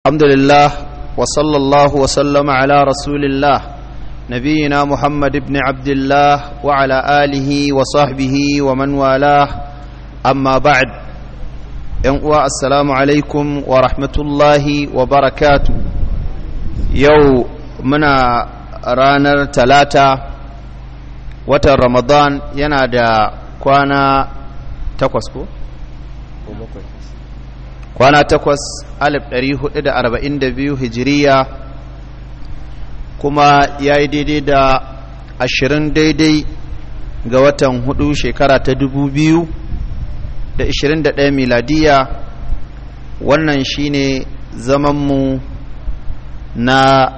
الحمد لله وصلى الله وسلم على رسول الله نبينا محمد بن عبد الله وعلى آله وصحبه ومن والاه أما بعد ينقوى السلام عليكم ورحمة الله وبركاته يو منا رانر تلاتة وتر رمضان ينادى كوانا تقوسكو kwana takwas alif ɗari hudu da arba'in da biyu hijiriya kuma ya yi daidai da ashirin daidai ga watan hudu shekara ta dubu biyu da ashirin da ɗaya miladiya wannan shine zamanmu na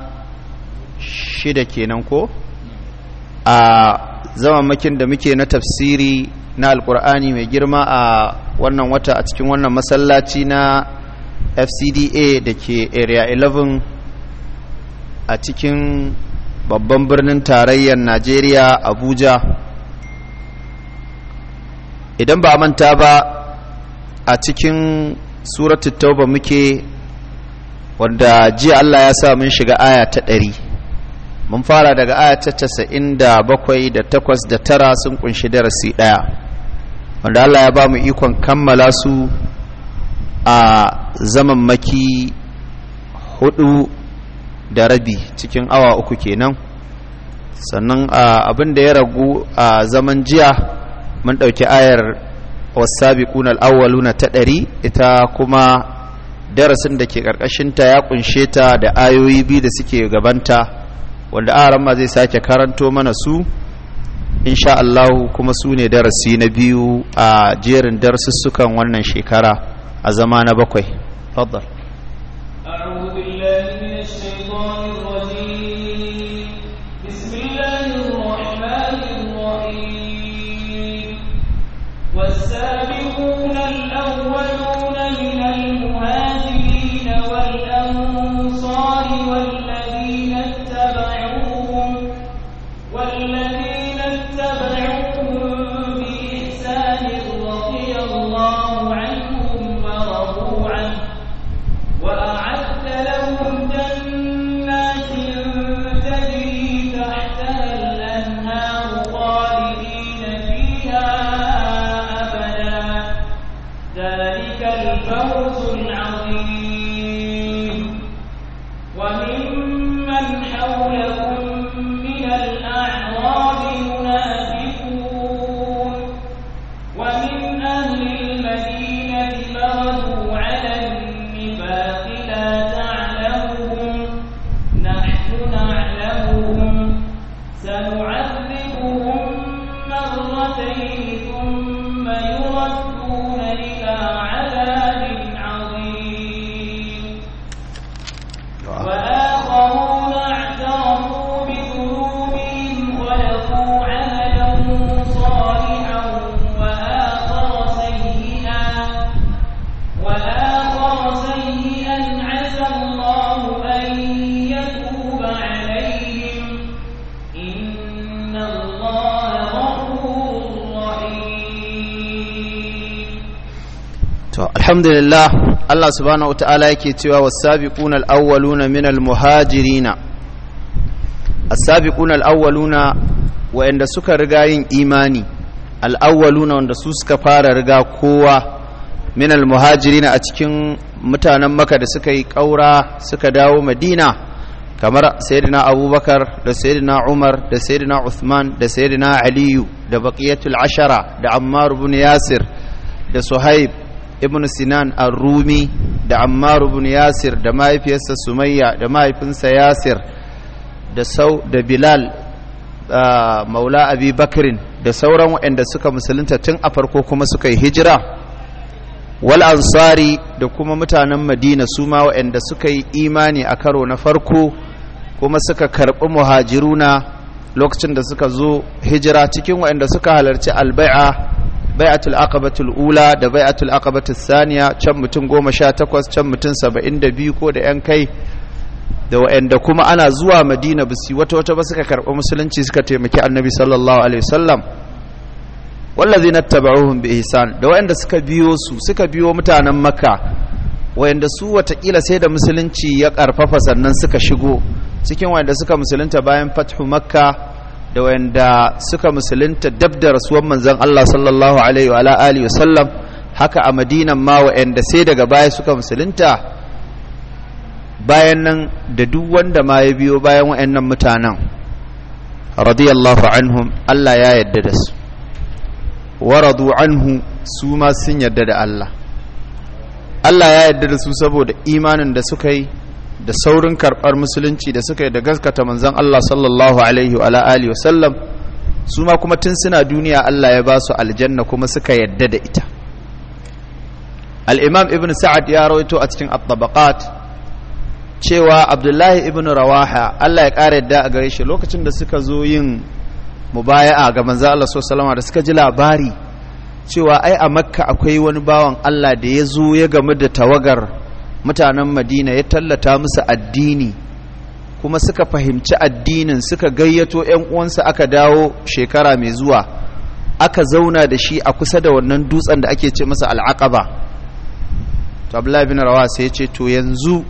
shida kenan ko a zamanmakin da muke na tafsiri na alkur'ani mai girma a wannan wata a cikin wannan masallaci na fcda da ke area 11 a cikin babban birnin tarayyar najeriya abuja idan ba manta ba a cikin suratu tauba muke wanda jiya allah ya sa mun shiga aya ta ɗari mun fara daga aya ta casa'in da bakwai da takwas da tara sun kunshi darasi ɗaya wanda Allah ya ba mu ikon kammala su a zaman maki hudu da rabi cikin awa uku kenan sannan abin da ya ragu a zaman jiya mun ɗauki ayar wasabiquna al-awwaluna ta ɗari ita kuma darasin da ke ƙarƙashinta ya ƙunshe ta da ayoyi biyu da suke gabanta wanda aran ma zai sake karanto mana su insha Allah kuma su ne darasi na biyu a jerin darsussukan wannan shekara a zama na bakwai faddal أعوذ بالله من الشيطان الرجيم بسم الله الرحمن الرحيم والسابقون الأولون من المهاجرين والأنصار والذين اتبعوهم والذين اتبعوهم بإحسان رضي الله عنهم ورضوا عنه وأعد لهم جنات تجري تحتها الأنهار خالدين فيها أبدا ذلك الفوز العظيم وممن حولكم من الأعراب منافقون ومن أهل المدينة مردوا على النفاق لا تعلمهم نحن نعلمهم سنعذبهم مرتين ثم يردون إلى عذاب عظيم وآخرون اعترفوا بذنوبهم خلقوا عملا صالحا وآخر سيئا وآخر سيئا عسى الله أن يتوب عليهم إن الله غفور رحيم to alhamdulillah Allah subhanahu wataala yake cewa was-sabiquna al-awwaluna min al-muhajirina as-sabiquna al-awwaluna wa'anda suka riga yin imani al-awwaluna wanda su suka fara riga kowa min al-muhajirina a cikin mutanen Makka da suka yi kaura suka dawo Madina kamar sayyidina Abubakar da sayyidina Umar da sayyidina Uthman da sayyidina Aliyu da baqiyatul ashara da Ammar ibn Yasir da Suhaib ibn sinan ar-rumi da ammar ibn yasir da mahaifiyarsa sumayya da mahaifinsa yasir da sau da bilal maula abi bakrin da sauran waɗanda suka musulunta tun a farko kuma suka yi hijira wal ansari da kuma mutanen madina su ma waɗanda suka yi imani a karo na farko kuma suka karɓi muhajiruna lokacin da suka zo hijira cikin waɗanda suka halarci albai'a bai'atul aqabatul ula da bai'atul aqabatul saniya can mutum goma sha takwas can mutum saba'in da biyu ko da yan kai da wa'anda kuma ana zuwa madina bisi wata wata ba suka karɓi musulunci suka taimaki annabi sallallahu alaihi wasallam wallazina tabauhum bi ihsan da wa'anda suka biyo su suka biyo mutanen makka wayanda su watakila sai da musulunci ya karfafa sannan suka shigo cikin wayanda suka musulunta bayan fathu makka da wayanda suka musulunta dab da rasuwan manzon Allah sallallahu alaihi wa alihi wasallam haka a madinan ma wayanda sai daga baya suka musulunta bayan nan da duk wanda ma ya biyo bayan wayannan mutanen radiyallahu anhum Allah ya yarda da su waradu anhu su ma sun yarda da Allah Allah ya yarda da su saboda imanin da suka yi da saurin karɓar musulunci da suka yi da gaskata manzon Allah sallallahu alaihi wa alihi wa sallam su ma kuma tun suna duniya Allah ya ba su aljanna kuma suka yarda da ita al-imam ibn sa'ad ya rawaito a cikin at-tabaqat cewa abdullahi ibn rawaha Allah ya ƙara yadda a gare shi lokacin da suka zo yin mubaya'a ga manzo Allah sallallahu da suka ji labari cewa ai a makka akwai wani bawan Allah da ya zo ya gamu da tawagar mutanen madina ya tallata musu addini kuma suka fahimci addinin suka gayyato 'yan uwansa aka dawo shekara mai zuwa aka zauna da shi a kusa da wannan dutsen da ake ce masa al'aqaba to abdullahi bin rawa sai ya ce to yanzu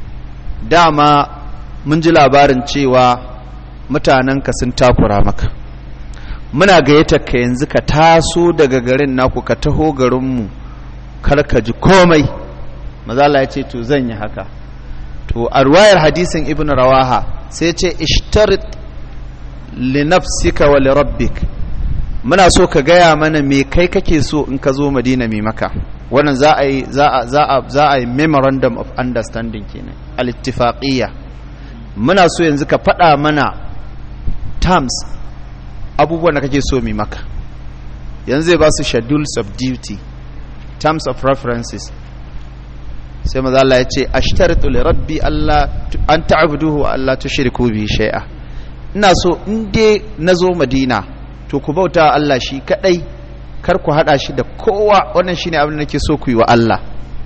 dama mun ji labarin cewa mutanenka sun takura maka muna gayyatar ka yanzu ka taso daga garin naku ka taho garinmu kar ka ji komai mazala ya ce to zan yi haka to a ruwayar hadisin ibn rawaha sai ce ishtarit li nafsika wa li rabbik muna so ka gaya mana me kai kake so in ka zo madina mai maka wannan za a yi za a yi memorandum of understanding kenan al-ittifaqiyya muna so yanzu ka faɗa mana terms abubuwan da kake so mai maka yanzu zai ba su schedules of duty terms of references sai maza Allah ya ce ashtaritu li rabbi Allah an ta'buduhu wa Allah tushriku bi shay'a ina so in dai nazo Madina to ku bauta Allah shi kadai kar ku hada shi da kowa wannan shine abin da nake so ku yi wa Allah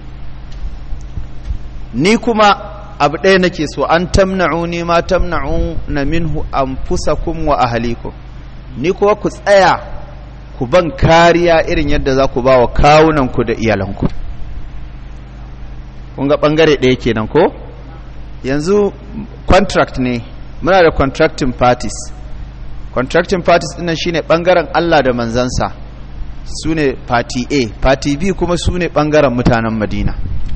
ni kuma abu ɗaya nake so an tamna'uni ma tamna'una minhu anfusakum wa ahlikum ni kuwa ku tsaya ku ban kariya irin yadda za ku ba wa kawunanku da iyalanku kun ga ɓangare ɗaya kenan ko yanzu contract ne muna da contracting parties contracting parties ɗinnan shine ɓangaren Allah da manzansa su ne party A party B kuma su ne ɓangaren mutanen Madina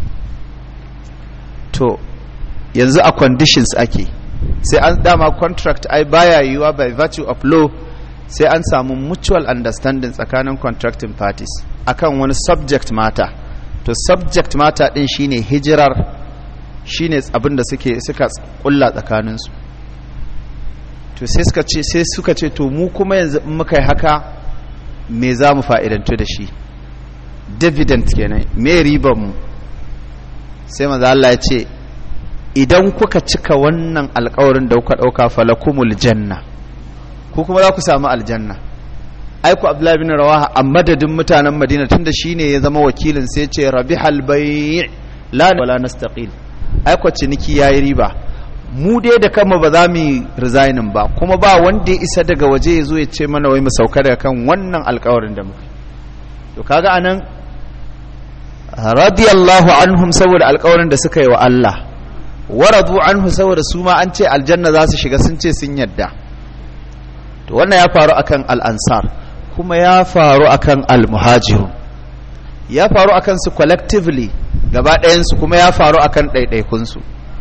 to yanzu a conditions ake sai an dama contract ai baya yiwuwa by virtue of law sai an samu mutual understanding tsakanin contracting parties akan wani subject matter to subject matter din shine hijirar shine abin da suke suka kulla tsakaninsu to sai suka ce sai suka ce to mu kuma yanzu in muka yi haka me za mu fa'idantu da shi dividend kenan me ribar mu sai maza Allah ya ce idan kuka cika wannan alkawarin da kuka ɗauka falakumul janna ko kuma za ku samu aljanna aiku abdullahi bin rawaha a madadin mutanen madina tunda shine ya zama wakilin sai ce rabihal bai' la wala nastaqil aiku ciniki yayi riba mu dai da kanmu ba za mu resignin ba kuma ba wanda ya isa daga waje ya zo ya ce mana wai mu sauka daga kan wannan alkawarin da muka to kaga anan radiyallahu anhum saboda alkawarin da suka yi wa Allah waradu anhu saboda su ma an ce aljanna za su shiga sun ce sun yadda to wannan ya faru akan al-ansar kuma ya faru akan al-muhajirun ya faru akan su collectively gaba ɗayan su kuma ya faru akan ɗaiɗaikun su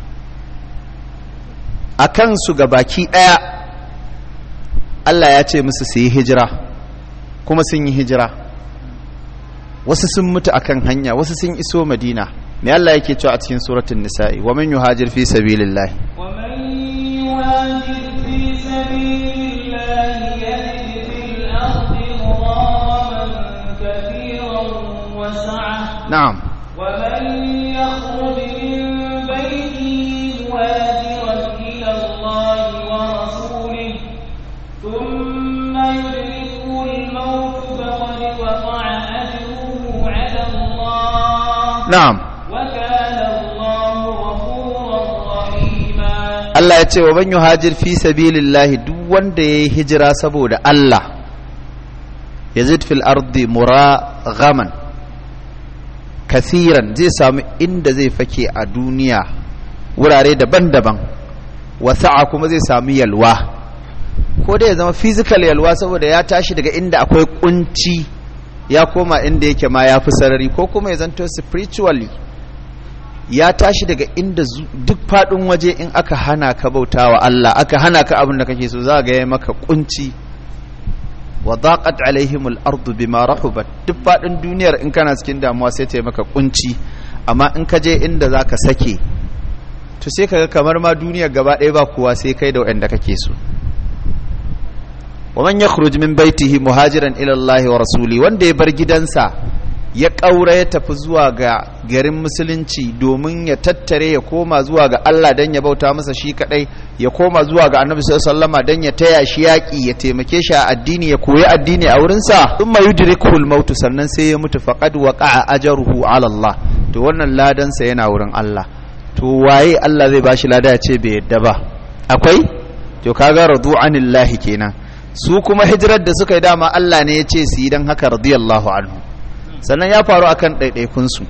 akan su gabaki ɗaya Allah ya ce musu su yi hijira kuma sun yi hijira wasu sun mutu akan hanya wasu sun iso madina me Allah yake cewa a cikin suratul nisa'i wa man yuhajir fi sabilillah wa man yuhajir fi sabilillah yajid fil ardi muraman kathiran wa sa'a na'am wa man yakhruj min baytihi muhajiran ila Allah wa rasulih thumma yudrikuhu al-maut faqad waqa'a ajruhu 'ala Allah na'am وكان الله غفورا رحيما Allah ya ce wa man yuhajir fi sabilillah duk wanda yayi hijira saboda Allah yazid fil ardi muraghaman kathiran zai samu inda zai fake a duniya wurare daban-daban wasa'a kuma zai samu yalwa ko dai ya zama physical yalwa saboda ya tashi daga inda akwai kunci ya koma inda yake ma ya fi sarari ko kuma ya zanto spiritually ya tashi daga inda duk faɗin waje in aka hana ka bauta wa Allah aka hana ka abin da kake so za ga ya maka kunci wa daqat alaihim al-ardu bima rahubat duk faɗin duniyar in kana cikin damuwa sai ta yi maka kunci amma in ka je inda zaka sake to sai kaga kamar ma duniyar gaba ɗaya ba kowa sai kai da wanda kake so wa man yakhruj min baitihi muhajiran ila Allah wa rasuli wanda ya bar gidansa ya ƙaura ya tafi zuwa ga garin musulunci domin ya tattare ya koma zuwa ga Allah don ya bauta masa shi kadai ya koma zuwa ga annabi sallama don ya taya shi yaƙi ya taimake shi a addini ya koyi addini a wurinsa sun ma yudrikul mautu sannan sai ya mutu faqad waqa'a ajruhu ala Allah to wannan ladansa yana wurin Allah to waye Allah zai bashi lada ya ce bai yadda ba akwai to kaga radu anillahi kenan su kuma hijirar da suka yi dama Allah ne ya ce su yi don haka radiyallahu anhu sannan ya faru akan ɗaiɗaikunsu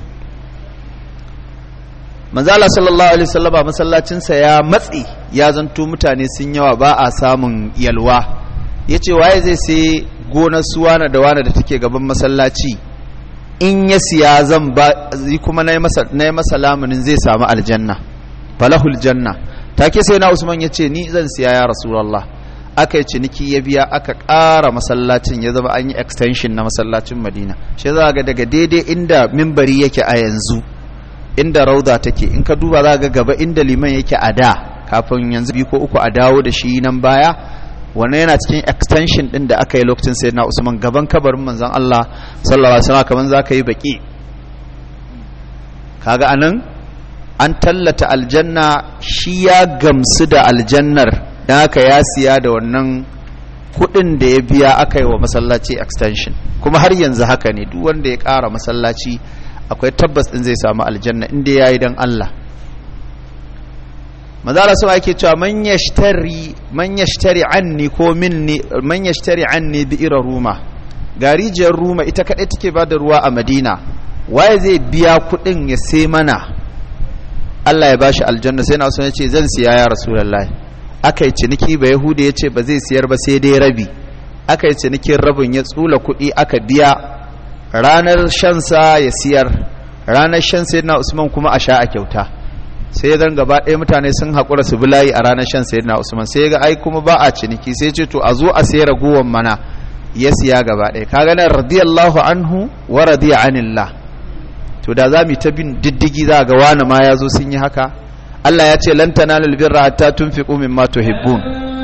manzala sallallahu alaihi wasallama masallacinsa ya matsi ya zanto mutane sun yawa ba a samun yalwa ya ce waye zai sai gonar su wane da wane da take gaban masallaci in ya siya zan ba kuma na yi masa lamunin zai samu aljanna falahul janna take sai na usman ya ce ni zan siya ya rasulallah aka yi ciniki ya biya aka ƙara masallacin ya zama an yi extension na masallacin madina shi za ga daga daidai inda mimbari yake a yanzu inda rauda take in ka duba za ga gaba inda liman yake a da kafin yanzu biyu ko uku a dawo da shi nan baya wannan yana cikin extension din da aka yi lokacin sayyidina usman gaban kabarin manzon Allah sallallahu alaihi wasallam kaman zaka yi baki kaga anan an tallata aljanna shi ya gamsu da aljannar don haka ya siya da wannan kudin da ya biya aka yi wa masallaci extension kuma har yanzu haka ne duk wanda ya kara masallaci akwai tabbas din zai samu aljanna inda ya yi don Allah mazala sama yake cewa man yashtari man yashtari anni ko minni man yashtari anni bi ira ruma garijiyar ruma ita kadai take ba da ruwa a madina waye zai biya kudin ya sai mana Allah ya bashi aljanna sai na ya ce zan siya ya rasulullahi aka yi ciniki ba yahuda ya ce ba zai siyar ba sai dai rabi aka yi cinikin rabin ya tsula kuɗi aka biya ranar shansa ya siyar ranar shan na usman kuma a sha a kyauta sai ya zan gaba ɗaya mutane sun haƙura su bulayi a ranar shan na usman sai ga ai kuma ba a ciniki sai ce to a zo a sayar ragowar mana ya siya gaba ɗaya ka ganin radiyallahu anhu wa radiya anillah to da za mu ta bin diddigi za ga wani ma ya zo sun yi haka Allah ya ce lan tanalul birra hatta tunfiqu mimma tuhibbun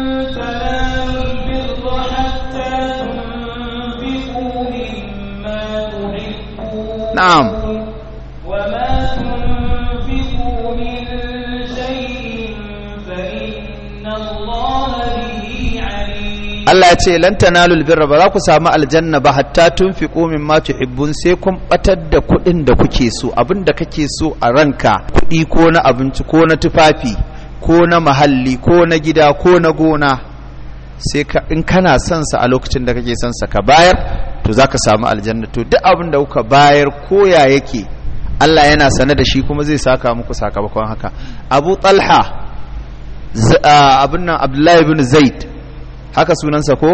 na'am وما تنفقوا من شيء فإن الله به عليم Allah ya ce lan tanalul birra ba za ku samu aljanna ba hatta tunfiqu mimma tuhibbun sai kun batar da kuɗin da kuke so abin da kake so a ranka kuɗi ko na abinci ko na tufafi ko na mahalli ko na gida ko na gona sai ka in kana son sa a lokacin da kake son sa ka bayar to zaka samu aljanna to duk abin da kuka bayar ko ya yake Allah yana sane da shi kuma zai saka muku sakamakon haka Abu Talha abin nan Abdullahi ibn Zaid haka sunansa ko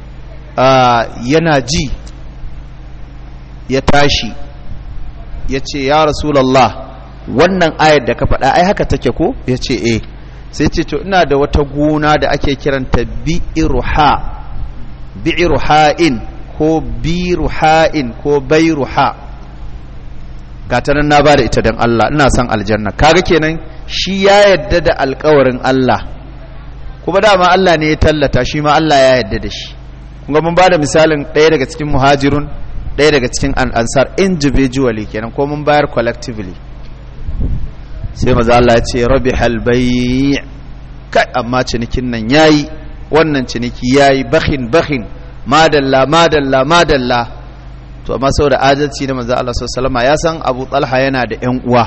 yana ji ya tashi ya ce ya rasulallah wannan ayar da ka faɗa ai haka take ko ya ce eh sai ce to ina da wata gona da ake kiranta bi'iruha bi'iruha'in ko biruha'in ko bairuha gata nan na bada ita don Allah ina son aljanna kaga kenan shi ya yadda da alkawarin Allah kuma dama Allah ne ya tallata shi ma Allah ya yadda da shi kuma mun bada misalin ɗaya daga cikin muhajirun ɗaya daga cikin ansar individually kenan ko mun bayar collectively sai maza Allah ya ce rabi halbai kai amma cinikin nan yayi wannan ciniki yayi bakhin bakhin madalla madalla madalla to amma saboda adalci na maza Allah sallallahu alaihi ya san Abu Talha yana da ƴan uwa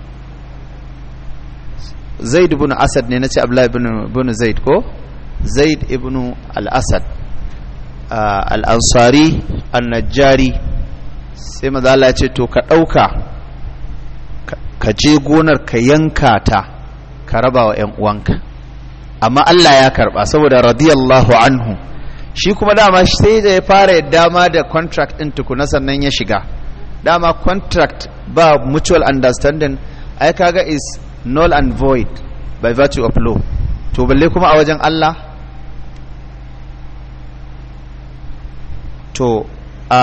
Zaid ibn Asad ne nace Abdullah ibn ibn Zaid ko Zaid ibn al-Asad al-Ansari an-Najjari sai maza Allah ya ce to ka dauka ka je gonar ka yanka ta ka raba wa 'yan uwanka amma Allah ya karba saboda radiyallahu anhu shi kuma dama sai da ya fara yadda ma da contract ɗin tukuna sannan ya shiga dama contract ba mutual understanding ai kaga is null and void by virtue of law to balle kuma a wajen Allah to a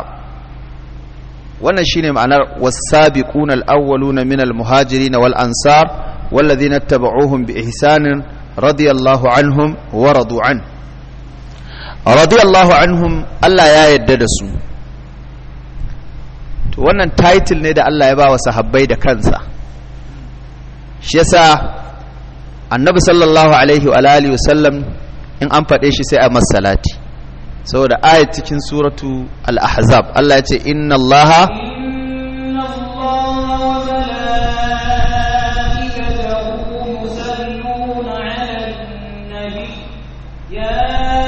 wannan shine ma'anar was-sabiquna al-awwaluna min al-muhajirin wal ansar والذين اتبعوهم بإحسان رضي الله عنهم ورضوا عنه رضي الله عنهم Allah ya yadda da su to wannan title ne da Allah ya ba wa sahabbai da kansa shi yasa annabi sallallahu alaihi wa alihi wasallam in an faɗe shi sai a masalati saboda ayat cikin suratu al-ahzab Allah ya ce inna allaha إن الله وملائكته يصلون على النبي يا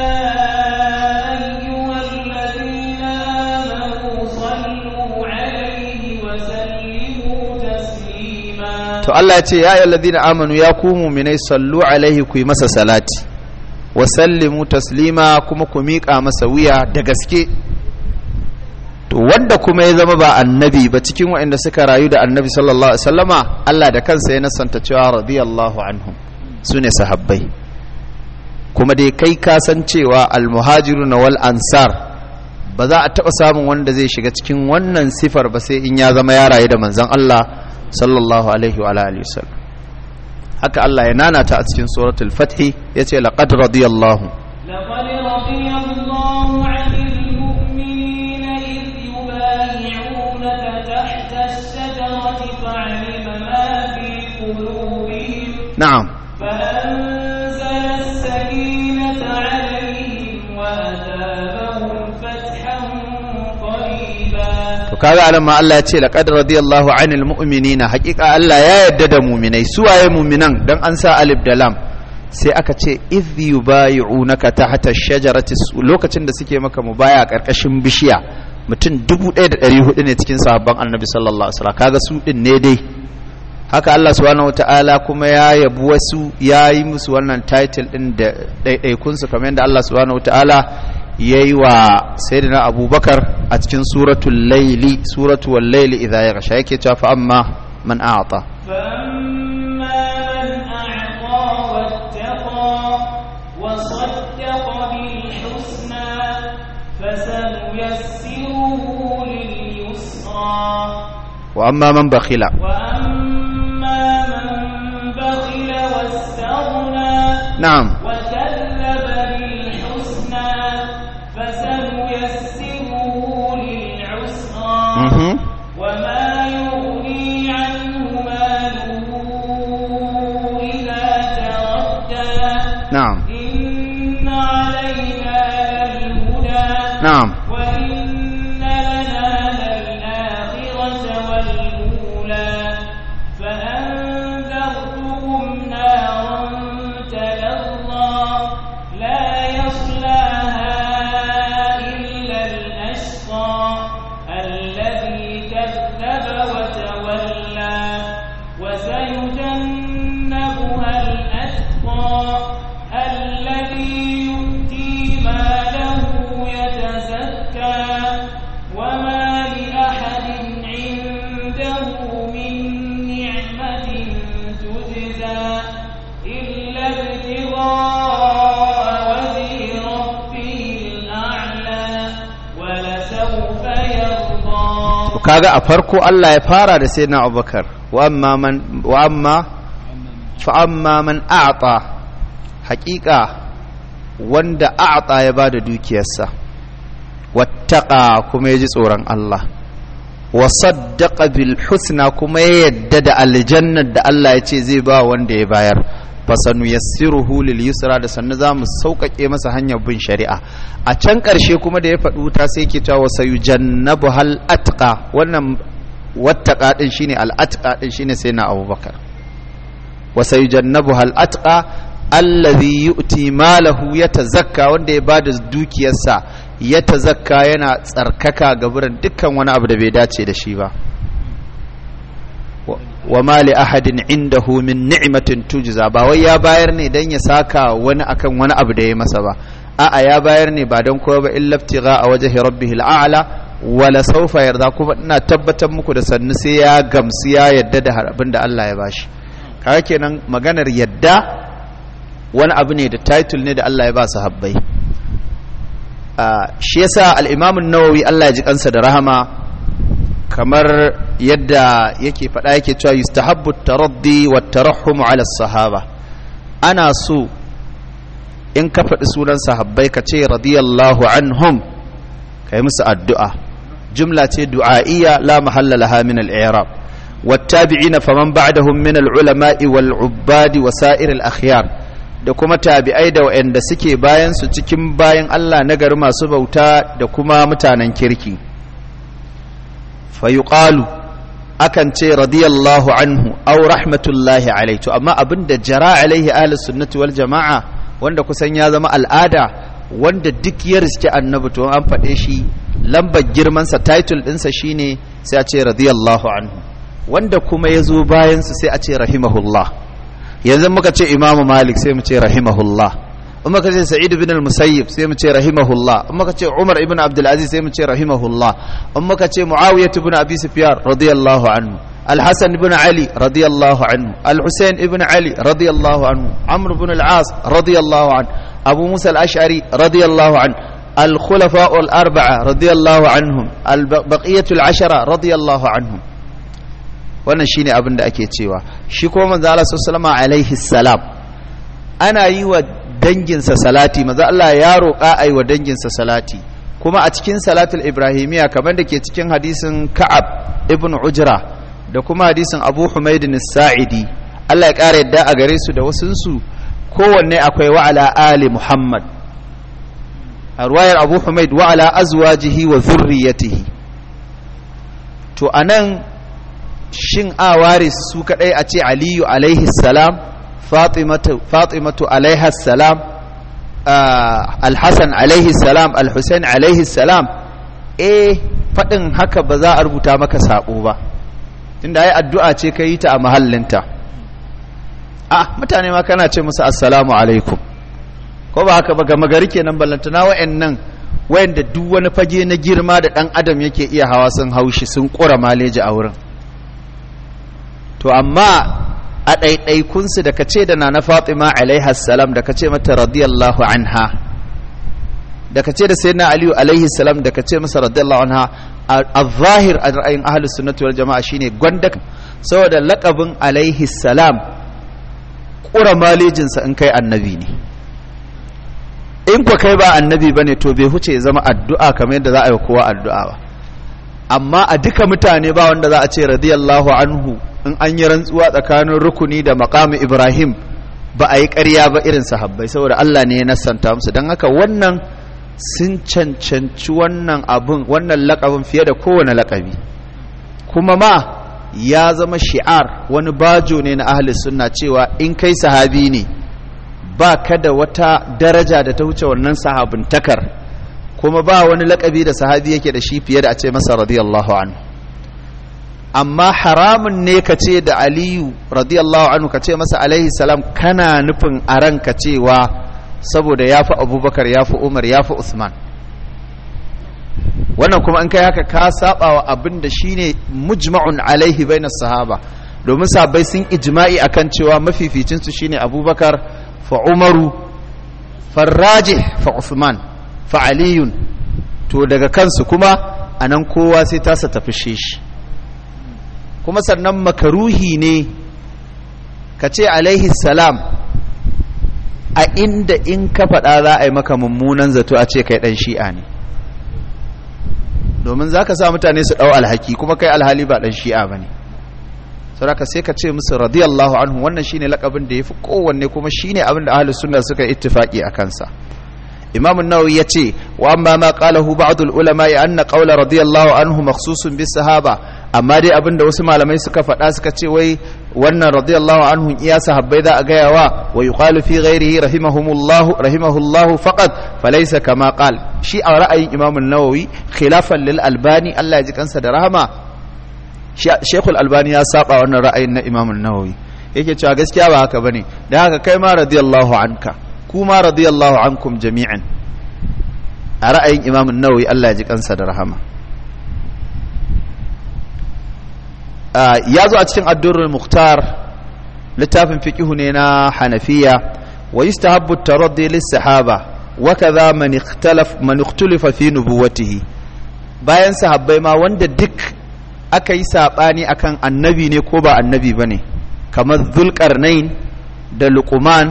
أيها الذين آمنوا صلوا عليه وسلموا تسليما to Allah ya ce ya ayyuhal ladina amanu ya ku mu'minai sallu alaihi ku yi masa salati wa sallimu taslima kuma ku miƙa masa wuya da gaske to wanda kuma ya zama ba annabi ba cikin waɗanda suka rayu da annabi sallallahu alaihi wasallama Allah da kansa ya nasanta cewa radiyallahu anhum sune sahabbai kuma dai kai ka san cewa almuhajirun wal ansar ba za a taɓa samun wanda zai shiga cikin wannan sifar ba sai in ya zama ya rayu da manzon Allah sallallahu alaihi wa alihi wasallam haka Allah ya nanata a cikin suratul fath yace laqad radiyallahu لقد رضي الله عن المؤمنين إذ يبايعونك تحت الشجرة فعلم ما في قلوبهم na'am فأنزل السكينة عليهم وأثابهم فتحا قريبا to kaga anan ma Allah ya ce laqad radiyallahu anil mu'minina haqiqa Allah ya yarda da mu'minai su waye mu'minan dan an sa alif da lam sai aka ce idh yubayi'unaka tahta ash-shajarati lokacin da suke maka mubaya karkashin bishiya mutum 1400 ne cikin sahabban annabi sallallahu alaihi wasallam kaga su din ne dai haka Allah subhanahu wataala kuma ya yabi wasu ya yi musu wannan title din da ɗaiɗaikunsu kamar yadda Allah subhanahu wataala ya yi wa sayyidina abubakar a cikin suratul laili suratul laili idza yaghsha yake cewa fa amma man a'ta فأما من أعطى واتقى وصدق بالحسنى فسنيسره لليسرى wa amma man bakhila وأما من بخل واستغنى na'am وكذب بالحسنى فسنيسره للعسرى mhm وما يغني عنه ماله إذا تردى na'am إن علينا للهدى na'am وإن لنا للآخرة والأولى فأنذرتكم نارا تلظى لا يصلاها إلا الأشقى الذي كذب وتولى وسيجنبها الأتقى الذي يؤتي ماله يتزكى وما لأحد عنده من نعمة تجزى إلا ابتغاء وجه ربه الأعلى ولسوف يرضى to kaga a farko Allah ya fara da sayyidina Abubakar wa amma man wa amma fa amma man a'ta haqiqa wanda a'ta ya bada dukiyarsa wattaqa kuma yaji tsoron Allah wa saddaqa bil husna kuma ya yadda da aljannar da Allah ya ce zai ba wanda ya bayar fasanu yassiruhu lil yusra da sannu za mu sauƙaƙe masa hanyar bin shari'a a can ƙarshe kuma da ya faɗi wuta sai ke cewa sayujannabu hal atqa wannan wattaqa din shine al atqa din shine sai na Abubakar wa sayujannabu hal atqa allazi yu'ti malahu yatazakka wanda ya bada dukiyarsa yatazakka yana tsarkaka ga buran dukkan wani abu da bai dace da shi ba wa wa ma li ahadin indahu min ni'matin tujza ba wai ya bayar ne dan ya saka wani akan wani abu da ya masa ba a'a ya bayar ne ba don kowa ba illa ibtigha a wajhi rabbihil a'la wala sawfa yarda kuma ina tabbatar muku da sannu sai ya gamsu ya yadda da abin da Allah ya bashi kaga kenan maganar yadda wani abu ne da title ne da Allah ya ba su habbai shi yasa al-Imam an-Nawawi Allah ya ji kansa da rahama kamar yadda yake faɗa yake cewa yustahabbu taraddi wa tarahhum ala sahaba ana so in ka faɗi sunan sahabbai ka ce radiyallahu anhum kai musu addu'a jumla ce du'a'iyya la mahalla laha min al-i'rab wattabi'ina faman ba'dahum min al-ulama'i wal 'ubbadi wa sa'ir al-akhyar da kuma tabi'ai da waɗanda suke bayan su cikin bayan Allah nagari masu bauta da kuma mutanen kirki fayuqalu akan ce radiyallahu anhu aw rahmatullahi alaihi to amma abinda jara alaihi ahlus sunnati wal jama'a wanda kusan ya zama al'ada wanda duk ya riske annabi to an faɗe shi lambar girman sa title ɗinsa shine sai a ce radiyallahu anhu wanda kuma ya zo bayan su sai a ce rahimahullah yanzu muka ce imamu malik sai mu ce rahimahullah in muka ce sa'id ibn al-musayyib sai mu ce rahimahullah in muka ce umar ibn abdul aziz sai mu ce rahimahullah in muka ce muawiyah ibn abi sufyan radiyallahu anhu al-hasan ibn ali radiyallahu anhu al-husayn ibn ali radiyallahu anhu amr ibn al-as radiyallahu anhu abu musa al-ash'ari radiyallahu anhu الخلفاء الأربعة رضي الله عنهم البقية العشرة رضي الله عنهم wannan shine abin da ake cewa shi kuma manzo Allah sallallahu alaihi salam ana yi wa danginsa salati maza Allah ya roƙa a yi wa danginsa salati kuma a cikin salatul ibrahimiya kamar da ke cikin hadisin ka'ab ibn ujra da kuma hadisin abu humaidin sa'idi Allah ya ƙara yadda a gare su da wasunsu kowanne akwai wa'ala ali muhammad a ruwayar abu humaid wa'ala azwajihi wa zurriyatihi to anan shin a ware su kadai a ce aliyu alaihi salam fatimatu alaihi salam alhassan alaihi salam alhussein alaihi salam eh faɗin haka ba za a rubuta maka saƙo ba tunda ai addu'a ce ka yi ta a mahallinta a mutane ma kana ce musu assalamu alaikum ko ba haka ba gama gari kenan ballantana wa'annan wayanda duk wani fage na girma da ɗan adam yake iya hawa sun haushi sun ƙura maleji a wurin to amma a ɗaiɗaikunsu da ka ce da na na fatima alaihassalam da ka ce mata radiyallahu anha da ka ce da sai na aliyu alaihissalam da ka ce masa radiyallahu anha a zahir a ra'ayin ahalus sunnatu wal jama'a shine gwanda saboda laƙabin alaihissalam ƙura malejinsa in kai annabi ne in ku kai ba annabi ba ne to bai huce ya zama addu'a kamar yadda za a yi kowa addu'a ba amma a duka mutane ba wanda za a ce radiyallahu anhu in an yi rantsuwa tsakanin rukuni da makamu ibrahim ba a yi ƙarya ba irin sahabbai saboda allah ne ya nassanta musu don haka wannan sun cancanci wannan abin wannan lakabin fiye da kowane lakabi kuma ma ya zama shi'ar wani bajo ne na ahli sunna cewa in kai sahabi ne ba ka da wata daraja da ta wuce wannan sahabintakar kuma ba wani lakabi da sahabi yake da shi fiye da a ce masa radiyallahu anhu amma haramun ne ka ce da aliyu radiyallahu anhu ka ce masa alaihi salam kana nufin a ranka cewa saboda ya fi abubakar ya fi umar ya fi usman wannan kuma in kai haka ka saba wa abin da shine mujma'un alaihi bainas sahaba domin sabai sun ijma'i akan cewa mafificinsu shine abubakar fa umaru farrajih fa usman fa aliyun to daga kansu kuma anan kowa sai tasa tafi shi kuma sannan makaruhi ne ka ce alaihi salam a inda in ka faɗa za a yi maka mummunan zato a ce kai ɗan shi'a ne domin za ka sa mutane su ɗau alhaki kuma kai alhali ba ɗan shi'a ba ne sauraka sai ka ce musu radiyallahu anhu wannan shine lakabin da ya fi kowanne kuma shine abin da ahalus sunna suka ittifaki a kansa imam an-nawawi yace wa amma ma qalahu ba'd al-ulama ya anna qawla radiyallahu anhu makhsusun bis sahaba amma dai abinda wasu malamai suka faɗa suka ce wai wannan radiyallahu anhu iya sahabbai za a gaya wa wa yuqalu fi ghairihi rahimahumullahu rahimahullahu faqat falaysa kama qal shi a ra'ayin imam an-nawawi khilafan lil albani Allah ya ji kansa da rahama shekul albani ya saba wannan ra'ayin na imamun nawawi yake cewa gaskiya ba haka bane da haka kai ma radiyallahu anka ku ma radiyallahu ankum jami'an a ra'ayin imamun nawawi Allah ya ji kansa da rahama ya zo a cikin addurul muhtar littafin fiqihu ne na hanafiya wa yustahabbu at-taraddi lis-sahaba wa kadha man ikhtalaf man ikhtalafa fi nubuwatihi bayan sahabbai ma wanda duk aka yi sabani akan annabi ne ko ba annabi bane kamar dhulqarnain da luqman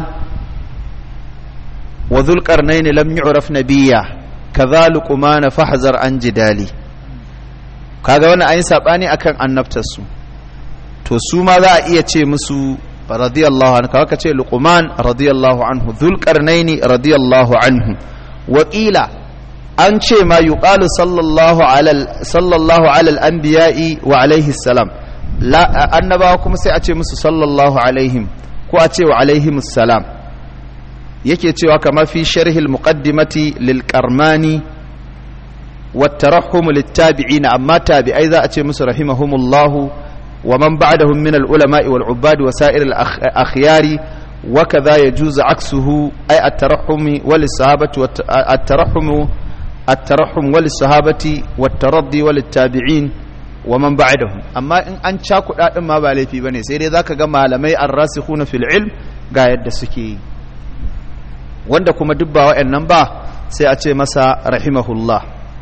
wa dhulqarnain lam yu'raf nabiyya kadha luqman fahzar an jidali kaga wannan ayin sabani akan annabtarsu to su ma za a iya ce musu radiyallahu anhu kawai ka ce luqman radiyallahu anhu dhulqarnaini radiyallahu anhu wa qila an ce ma yuqalu sallallahu alal sallallahu alal anbiya'i wa alaihi salam la annabawa kuma sai a ce musu sallallahu alaihim ko a ce wa alaihim salam yake cewa kama fi sharhil muqaddimati lil qarmani والترحم للتابعين أما تابعي ذا أتي مصر رحمهم الله ومن بعدهم من العلماء والعباد وسائر الأخيار وكذا يجوز عكسه أي الترحم وللصحابة الترحم الترحم وللصحابة والترضي وللتابعين ومن بعدهم أما إن أن شاكو ما بالي في بني سيري ذاك كما لمي الراسخون في العلم قاعد سكي wanda kuma dubba wa'annan ba sai a ce masa rahimahullah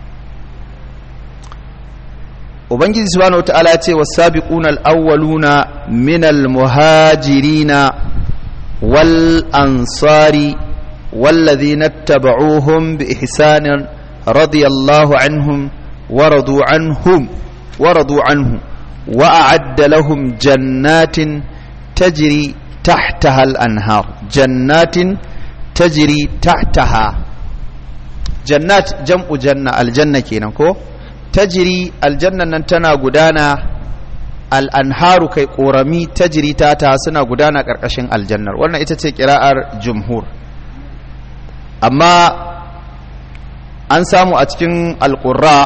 ubangiji subhanahu wataala ce wasabiquna alawwaluna minal muhajirina wal ansari والذين اتبعوهم بإحسان رضي الله عنهم ورضوا عنهم ورضوا عنه وأعد لهم جنات تجري تحتها الأنهار جنات تجري تحتها جنات جمع جنة الجنة كينكو tajiri aljannan nan tana gudana al'anharu kai ƙorami tajiri ta ta suna gudana ƙarƙashin aljannar wannan ita ce ƙira'ar jumhur amma an samu a cikin alƙurra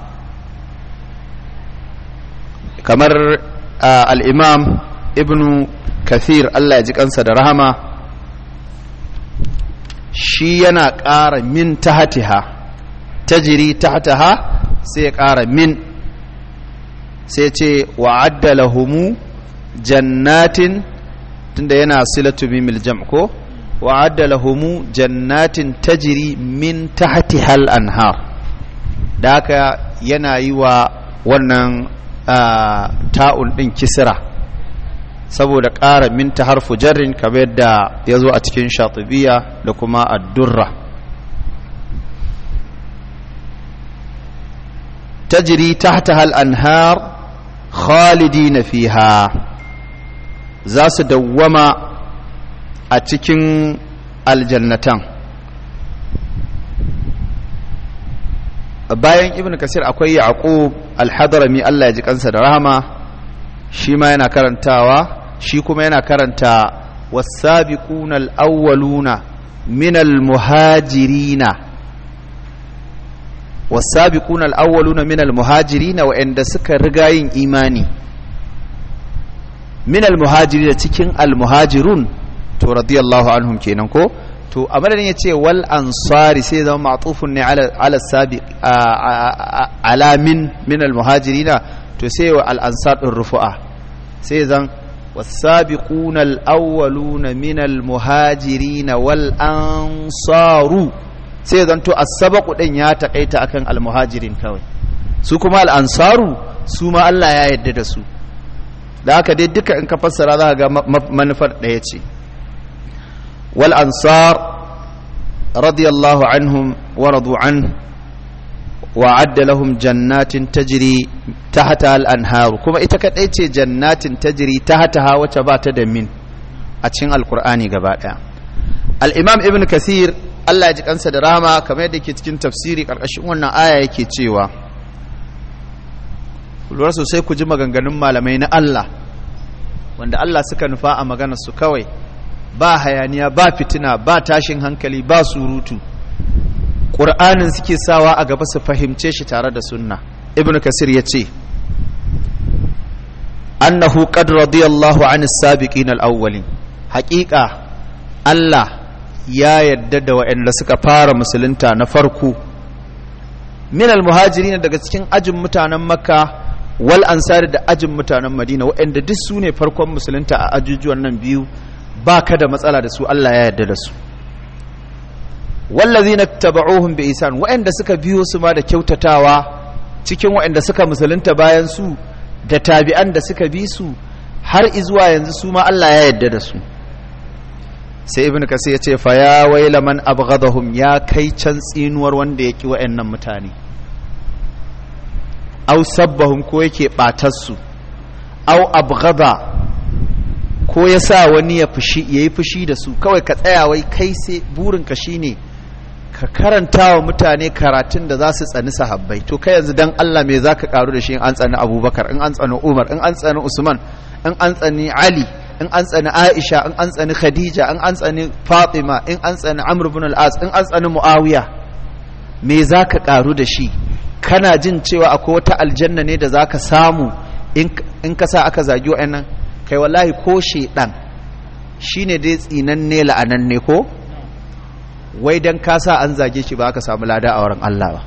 kamar al'imam ibnu kathir Allah ya ji kansa da rahama shi yana ƙara min tahatiha tajiri tahataha sai ya ƙara min sai ce wa'adda lahumu jannatin tunda yana silatu mimil jam ko wa'adda lahumu jannatin tajiri min tahti hal anhar da haka yana yi wa wannan ta'un ɗin kisira saboda ƙara min ta harfu jarrin kamar yadda ya zo a cikin shatibiya da kuma addurra تجري تحتها الأنهار خالدين فيها زاس دوما أتكن الجنتان bayan ibn kasir akwai yaqub al-hadrami Allah ya ji kansa da rahama shi ma yana karantawa shi kuma yana karanta was-sabiquna al-awwaluna min al-muhajirina والسابقون الأولون من المهاجرين وإن دسك رقاين إيماني من المهاجرين تكين المهاجرون تو رضي الله عنهم كينانكو تو أمرنا يتي والأنصار سيدا معطوف على على السابق على من من المهاجرين تو سيو الأنصار الرفقة سيدا والسابقون الأولون من المهاجرين والأنصار sai zanto as-sabaqu din ya takaita akan al-muhajirin kawai su kuma al-ansaru su ma Allah ya yarda da su da haka dai duka in ka fassara za ka ga manufar ɗaya ce wal ansar radiyallahu anhum wa radu an wa adda lahum jannatin tajri tahta al-anhar kuma ita kadai ce jannatin tajri tahtaha wacce ba ta da min a cikin alqur'ani gaba daya al-imam ibn kasir Allah ya ji kansa da rahama kamar yadda ke cikin tafsiri karkashin wannan aya yake cewa lura sosai ku ji maganganun malamai na Allah wanda Allah suka nufa a maganar su kawai ba hayaniya ba fitina ba tashin hankali ba surutu ƙur'anin suke sawa a gaba su fahimce shi tare da sunna ibn kasir ya ce annahu qad radiyallahu an as-sabiqin al-awwalin haqiqa Allah ya yadda da waɗanda suka fara musulunta na farko min al-muhajirin daga cikin ajin mutanen makka wal ansari da ajin mutanen madina waɗanda duk su ne farkon musulunta a ajujuwan nan biyu ba ka da matsala da su Allah ya yarda da su wallazi na taba'uhum bi isan waɗanda suka biyo su ma da kyautatawa cikin waɗanda suka musulunta bayan su da tabi'an da suka bi su har izuwa yanzu su ma Allah ya yarda da su sai ibnu kasir ya ce fa ya waila man abghadahum ya kai can tsinuwar wanda ya ki waɗannan mutane au sabbahum ko yake batar su au abghada ko ya sa wani ya fushi yayi fushi da su kawai ka tsaya wai kai sai burin ka shine ka karanta wa mutane karatun da za su tsani sahabbai to kai yanzu dan Allah me zaka karu da shi in an tsani Abubakar in an tsani Umar in an tsani Usman in an tsani Ali in an tsani Aisha in an tsani Khadija in an tsani Fatima in an tsani Amr ibn al-As in an tsani Muawiya me zaka karu da shi kana jin cewa akwai wata aljanna ne da zaka samu in ka sa aka zagi wa'annan kai wallahi ko shedan shine dai tsinanne la'ananne ko wai dan ka sa an zage shi ba ka samu lada a wurin Allah ba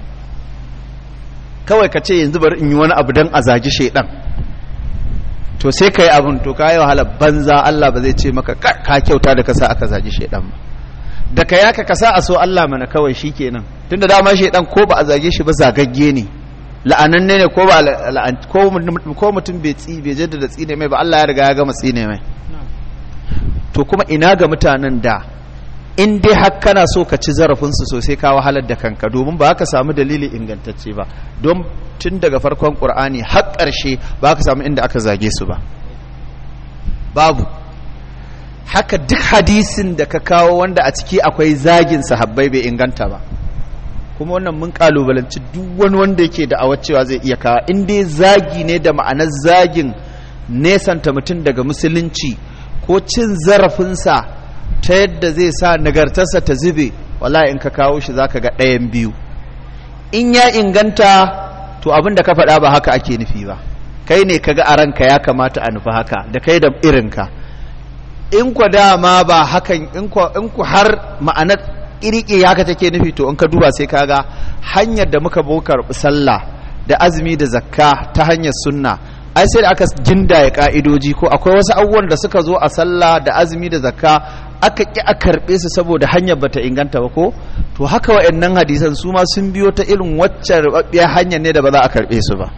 kawai ka ce yanzu bari in yi wani abu dan a zagi shedan to sai kai abun to kai wahala banza Allah ba zai ce maka ka kyauta da ka sa aka zagi shedan ba da ka yaka ka sa a so Allah mana kawai shikenan tunda dama shedan ko ba a zage shi ba zagagge ne la'ananne ne ko ba ko mutum bai tsi bai jaddada tsine mai ba Allah ya riga ya gama tsine mai to kuma ina ga mutanen da in dai har kana so ka ci zarafinsu sosai ka wahalar da kanka domin ba ka samu dalili ingantacce ba don tun daga farkon ƙur'ani har ƙarshe ba ka samu inda aka zage su ba babu haka duk hadisin da ka kawo wanda a ciki akwai zagin sahabbai bai inganta ba kuma wannan mun kalubalanci duk wani wanda yake da cewa zai iya kawo in dai zagi ne da ma'anar zagin nesanta mutum daga musulunci ko cin zarafinsa ta yadda zai sa nagartarsa ta zube wala in ka kawo shi zaka ga ɗayan biyu in ya inganta to abin da ka faɗa ba haka ake nufi ba kai ne kaga a ranka ya kamata a nufi haka da kai da irinka in ku dama ba hakan in ku har ma'anar ƙiriƙi haka take nufi to in ka duba sai kaga hanyar da muka bokar sallah da azumi da zakka ta hanyar sunna ai sai da aka gindaya ka'idoji ko akwai wasu abubuwan da suka zo a sallah da azumi da zakka aka ƙi a karɓe su saboda hanyar bata inganta ba ko to haka wa'annan hadisan su ma sun biyo ta irin waccan rubabbiyar hanyar ne da ba za a karɓe su ba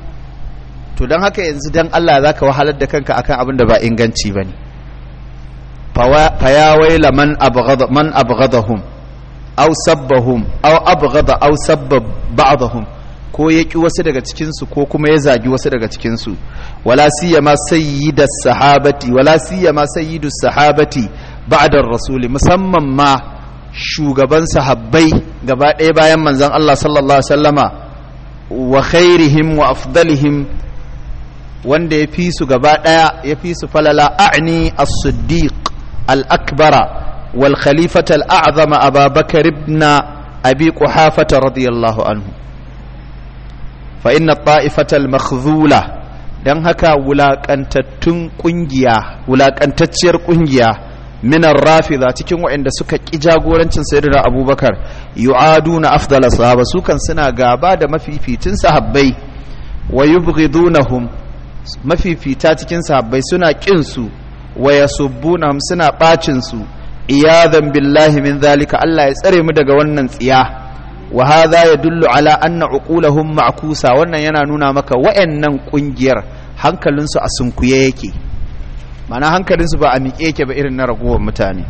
to don haka yanzu dan Allah za ka wahalar da kanka akan abin da ba inganci ba ne fa ya waila man abghada man abghadahum aw sabbahum aw abghada aw sabba ba'dahum ko ya ƙi wasu daga cikinsu ko kuma ya zagi wasu daga cikinsu wala siyama sayyidas sahabati wala siyama sayyidus sahabati ba'da rasuli musamman ma shugaban sahabbai gaba ɗaya bayan manzon Allah sallallahu alaihi wasallama wa khairihim wa afdalihim wanda ya fi su gaba ɗaya ya fi su falala a'ni as-siddiq al-akbara wal khalifata al-a'zama ababakar ibn abi quhafata radiyallahu anhu fa inna ta'ifatal makhdhula dan haka wulakantattun kungiya wulakantacciyar kungiya minar rafida cikin waɗanda suka ƙi jagorancin sayyidina abubakar yu'aduna afdala sahaba su kan suna gaba da mafifitin sahabbai wa yubghidunahum mafifita cikin sahabbai suna ƙin su wa yasubbunahum suna bacin su iyadan billahi min zalika Allah ya tsare mu daga wannan tsiya wa hadha yadullu ala anna uqulahum ma'kusa wannan yana nuna maka wayannan kungiyar hankalinsu a sunkuye yake mana hankalinsu ba a miƙe yake ba irin na ragowar mutane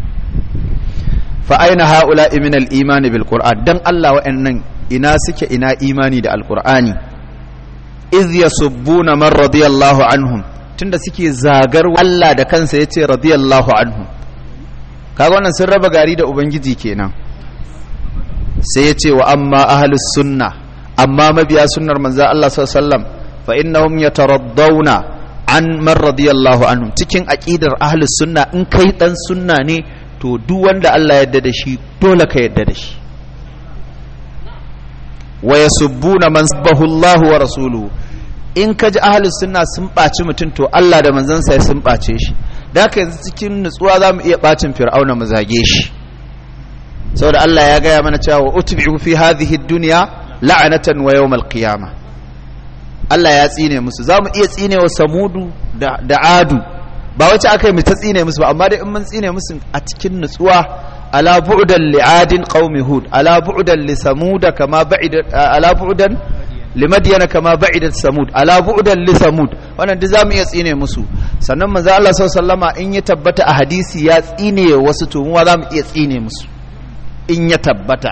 fa aina haula min al-iman bil qur'an dan Allah wayannan ina suke ina imani da alqur'ani iz yasubbuna man radiyallahu anhum tunda suke zagar Allah da kansa yace radiyallahu anhum kaga wannan sun raba gari da ubangiji kenan sai ya ce wa amma ahalus sunna amma mabiya sunnar manzo Allah sallallahu alaihi wasallam fa innahum yataraddawna an man radiyallahu anhum cikin aqidar ahlus sunna in kai dan sunna ne to duk wanda Allah ya yarda da shi dole ka yarda da shi wa yasubbuna man sabbahu Allah wa rasuluhu in ka ji ahalus sunna sun ɓaci mutum to Allah da manzansa ya sun ɓace shi da haka yanzu cikin nutsuwa za mu iya ɓacin fir'auna mu zage shi saboda Allah ya gaya mana cewa utbi'u fi hadhihi dunya la'anatan wa yawmal qiyamah Allah ya tsine musu za mu iya tsine wa samudu da, da adu ba wacce aka yi mu ta tsine musu ba amma dai in mun tsine musu a cikin nutsuwa ala bu'dan li adin qaumi hud ala bu'dan li samuda kama ba'ida ala bu'dan li madyana kama ba'idat samud ala bu'dan li samud wannan duk zamu iya tsine musu sannan manzo Allah sallallahu alaihi in ya tabbata a hadisi ya tsine wasu to mu zamu iya tsine musu in ya tabbata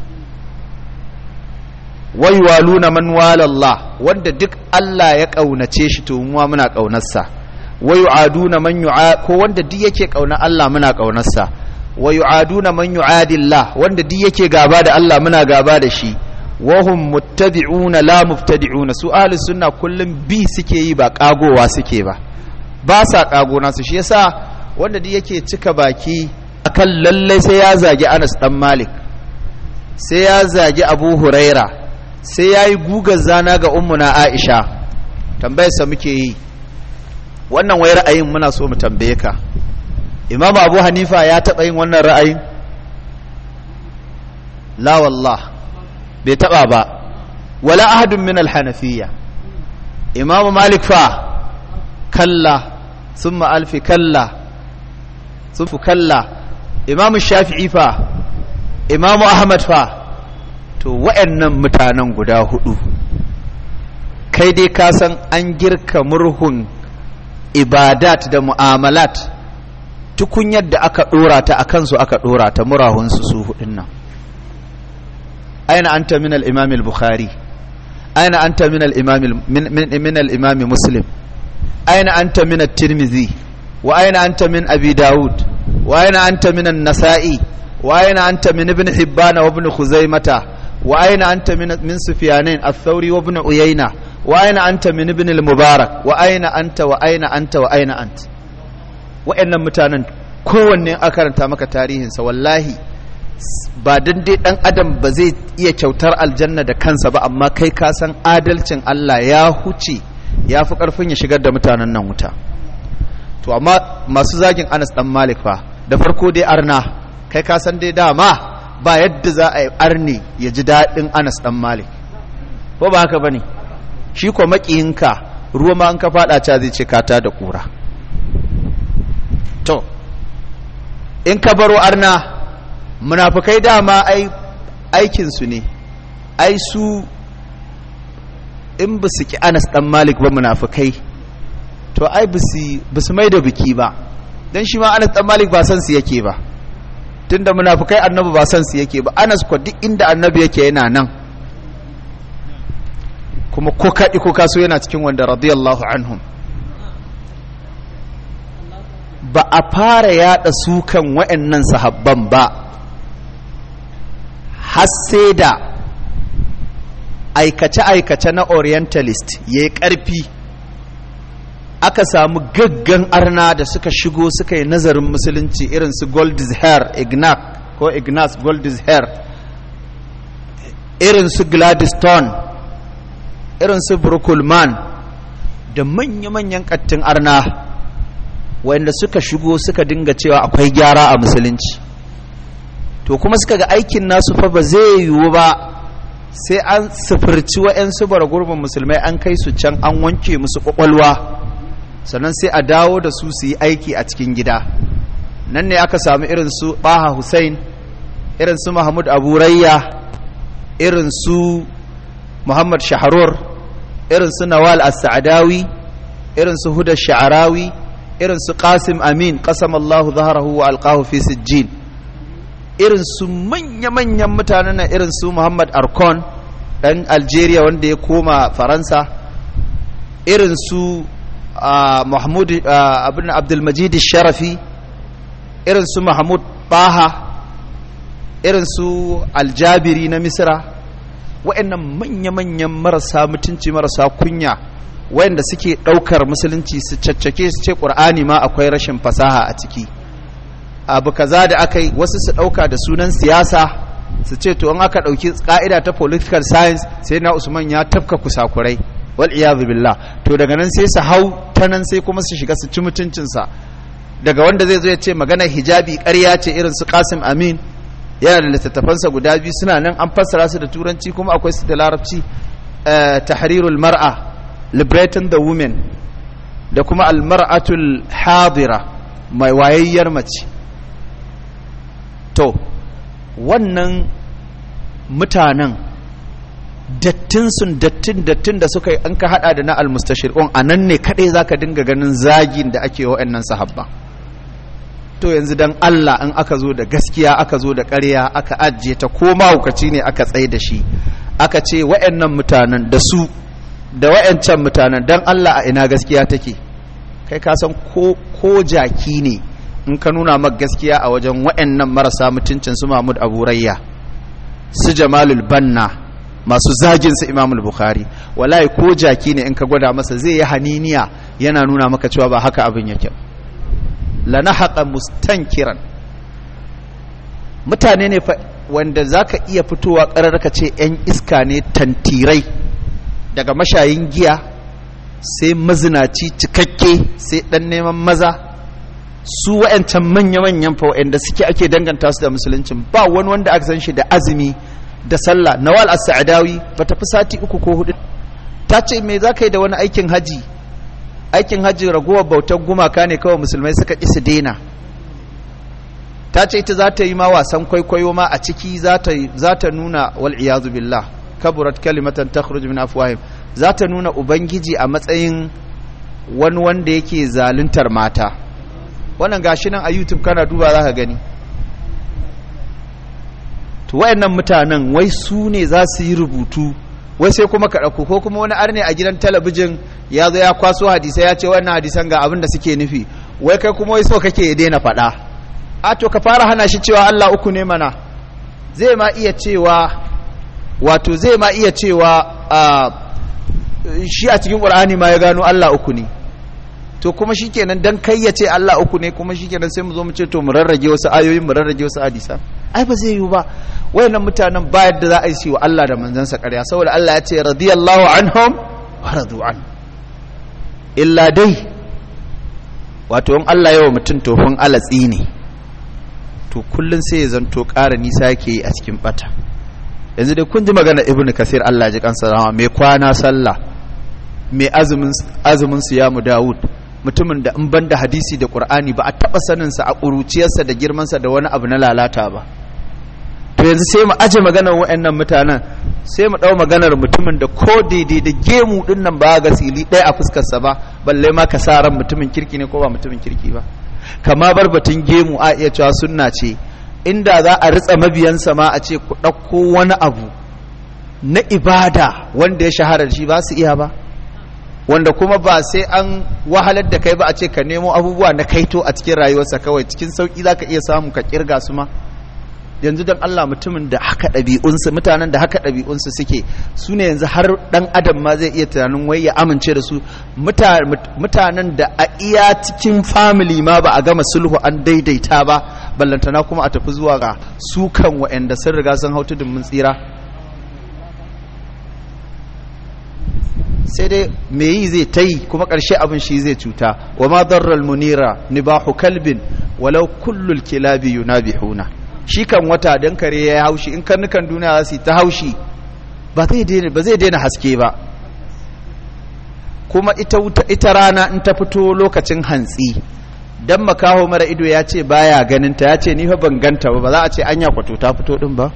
waiwaluna man walallah wanda duk Allah ya kaunace shi to mu muna kaunarsa wayu'aduna man yu'a ko wanda duk yake kauna Allah muna kaunarsa wayu'aduna man yu'adillah wanda duk yake gaba da Allah muna gaba da shi wahum muttabi'una la mubtadi'una su ahli sunna kullum bi suke yi ba kagowa suke ba ba sa kago nasu shi yasa wanda duk yake cika baki akan lallai sai ya zagi Anas dan Malik sai ya zagi Abu Huraira sai ya yi gugar zana ga ummuna aisha tambayarsa muke yi wannan wai ra'ayin muna so mu tambaye ka imamu abu hanifa ya taɓa yin wannan ra'ayin la wallah bai taɓa ba wala ahadun min alhanafiya imamu malik fa kalla summa alfi kalla sufu kalla imamu shafi'i fa imamu ahmad fa to wa'annan mutanen guda hudu kai dai ka san an girka murhun ibadat da mu'amalat tukunyar da aka dora ta a kansu aka dora ta murahunsu su hudun nan aina anta min al-imam al-bukhari aina anta min al-imam min al-imam muslim aina anta min at-tirmidhi wa aina anta min abi daud wa aina anta min an-nasa'i wa aina anta min ibn hibban wa ibn khuzaimah وأين أنت من من سفيانين الثوري وابن عيينة وأين أنت من ابن المبارك وأين أنت وأين أنت وأين أنت وإن متانا kowanne a karanta maka tarihinsa wallahi ba dan dai dan adam ba zai iya kyautar aljanna da kansa ba amma kai ka san adalcin Allah ya huce ya fi karfin ya shigar da mutanen nan wuta to amma masu zagin Anas dan Malik fa da farko dai arna kai ka san dai dama ba yadda za a yi arni ya ji daɗin anas ɗan malik ko ba haka ba ne shi ko maƙiyinka ruwa ma an ka faɗa ca zai ce kata da ƙura to in ka baro arna munafukai dama aikinsu ne ai su in ba su ki anas ɗan malik ba munafukai to ai ba su mai da biki ba don shi ma anas ɗan malik ba san su yake ba tunda munafukai annabi ba san su yake ba anas ko duk inda annabi yake yana nan kuma ko kaɗi ko kaso yana cikin wanda radiyallahu anhum ba a fara yada sukan wa'annan sahabban ba har sai da aikace-aikace na orientalist ya yi ƙarfi aka samu gaggan arna da suka shigo suka yi nazarin musulunci irin su goldis hair ignac ko ignace goldis hair irin su gladstone irin su brukulman da manya-manyan kattin arna wanda suka shigo suka dinga cewa akwai gyara a musulunci to kuma suka ga aikin nasu fa ba zai yiwu ba sai an sufurci wa'yansu bara gurbin musulmai an kai su can an wanke musu kwakwalwa sannan sai a dawo da su su yi aiki a cikin gida nan ne aka samu irin su baha hussein irin su mahmud abu rayya irin su muhammad shaharur irin su nawal as-sa'dawi irin su huda sha'arawi irin su qasim amin qasama allahu zaharahu wa alqahu fi sijjin irin su manya-manyan mutanen nan irin su muhammad arkon dan algeria wanda ya koma faransa irin su mahmud abin abdulmajid sharafi irin su mahmud baha irin su aljabiri na misra wa'annan manya-manyan marasa mutunci marasa kunya wayanda suke ɗaukar musulunci su caccake su ce ƙur'ani ma akwai rashin fasaha a ciki abu kaza da aka yi wasu su ɗauka da sunan siyasa su ce to in aka ɗauki ƙa'ida ta political science sai na usman ya tafka kusakurai wal iyadu billah to daga nan sai su hau ta nan sai kuma su shiga su ci mutuncinsa daga wanda zai zo ya ce maganar hijabi ƙarya ce irin su Qasim Amin yana da littattafansa guda biyu suna nan an fassara su da turanci kuma akwai su da larabci tahrirul mar'a liberating the women da kuma almar'atul hadira mai wayayyar mace to wannan mutanen dattin sun dattin dattin da suka yi an ka hada da na almustashir'un a nan ne kadai zaka dinga ganin zagin da ake wa'annan sahabba to yanzu dan Allah in aka zo da gaskiya aka zo da ƙarya aka ajiye ta ko mahaukaci ne aka tsaye da shi aka ce wa'annan mutanen da su da wa'ancan mutanen dan Allah a ina gaskiya take kai ka san ko ko jaki ne in ka nuna maka gaskiya a wajen wa'annan marasa mutuncin su Mahmud Abu Rayya su Jamalul Banna masu zagin su Imamul Bukhari wallahi ko jaki ne in ka gwada masa zai yi haniniya yana nuna maka cewa ba haka abin yake lanahaqa mustankiran mutane ne wanda zaka iya fitowa ƙarar ka ce 'yan iska ne tantirai daga mashayin giya sai mazinaci cikakke sai ɗan neman maza su wa'yancan manya-manyan fa wa'yanda suke ake danganta su da musuluncin ba wani wanda aka san shi da azumi da sallah nawal as-sa'dawi ba ta fi sati uku ko hudu ta ce me za ka yi da wani aikin haji aikin haji ragowar bautar gumaka ne kawai musulmai suka ƙi su daina ta ce ita za ta yi ma wasan kwaikwayo ma a ciki za ta nuna wal iyazu billah kaburat kalimatan takhruj min afwahim za ta nuna ubangiji a matsayin wani wanda yake zaluntar mata wannan gashi nan a youtube kana duba za ka gani to wayannan mutanen wai su ne za su yi rubutu wai sai kuma ka ɗauko ko kuma wani arne a gidan talabijin ya zo ya kwaso hadisai ya ce wannan hadisan ga abin da suke nufi wai kai kuma wai so kake ya daina faɗa a to ka fara hana shi cewa Allah uku ne mana zai ma iya cewa wato zai ma iya cewa shi a cikin ƙur'ani ma ya gano Allah uku ne to kuma shikenan dan kai ya ce Allah uku ne kuma shikenan sai mu zo mu ce to mu rarrage wasu ayoyin mu rarrage wasu hadisa ai ba zai yiwu ba wayannan mutanen ba yadda za a yi wa Allah da manzansa ƙarya saboda Allah ya ce radiyallahu anhum wa radu an illa dai wato in Allah yawa mutum tofin alatsi ne to kullun sai ya zanto ƙara nisa yake yi a cikin bata yanzu dai kun ji magana ibnu kasir Allah ji kansa rahama mai kwana sallah mai azumin azumin siyamu Dawud mutumin da in banda hadisi da Qur'ani ba a taba sanin sa a kuruciyarsa da girman sa da wani abu na lalata ba to yanzu sai mu aje maganar wayannan mutanen sai mu dau maganar mutumin da ko daidai da gemu din nan ba ga sili ɗaya a fuskar sa ba balle ma ka sa ran mutumin kirki ne ko ba mutumin kirki ba kama bar batun gemu a iya cewa sunna ce inda za a ritsa mabiyansa ma a ce ku ɗauko wani abu na ibada wanda ya shahara da shi ba su iya ba wanda kuma ba sai an wahalar da kai ba a ce ka nemo abubuwa na kaito a cikin rayuwarsa kawai cikin sauƙi za ka iya samu ka kirga su ma yanzu don Allah mutumin da haka ɗabi'unsu mutanen da haka ɗabi'unsu suke su ne yanzu har ɗan adam ma zai iya tunanin wai ya amince da su mutanen da a iya cikin family ma ba a gama sulhu an daidaita ba ballantana kuma a tafi zuwa ga sukan wa'anda sun riga sun hau tudun mun tsira sai dai me yi zai ta yi kuma ƙarshe abin shi zai cuta wa ma darral munira nibahu kalbin walau kullul kilabi yunabihuna shi kan wata dan kare ya haushi in karnukan duniya za su ta haushi ba zai daina ba zai daina haske ba kuma ita ita rana in ta fito lokacin hantsi dan makaho mara ido ya ce baya ganin ta ya ce ni fa ban ganta ba ba za a ce anya kwato ta fito din ba